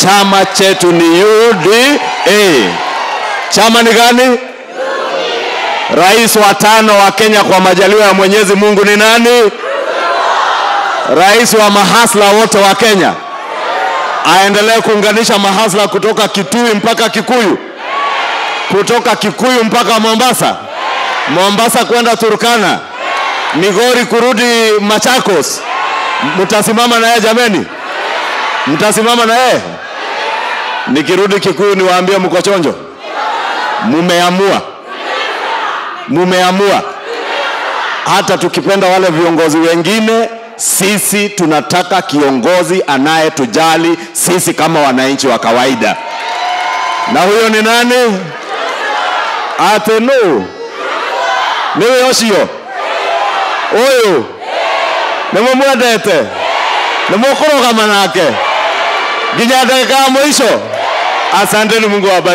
chama chetu ni UDA. Chama ni gani? Rais wa tano wa Kenya kwa majaliwa ya Mwenyezi Mungu ni nani? Rais wa mahasla wote wa Kenya aendelee kuunganisha mahasla kutoka Kitui mpaka Kikuyu, kutoka Kikuyu mpaka Mombasa, Mombasa kwenda Turkana, Migori kurudi Machakos. Mtasimama na yeye jameni? Mtasimama na yeye? Nikirudi Kikuyu niwaambie mko chonjo? Mumeamua, mumeamua. Hata tukipenda wale viongozi wengine, sisi tunataka kiongozi anayetujali sisi kama wananchi wa kawaida, na huyo ni nani? Atenu niwe ucio uyu nimumwendete nimukũrũgama nake nginya ndagĩka ya mũico asanteni mungu awabariki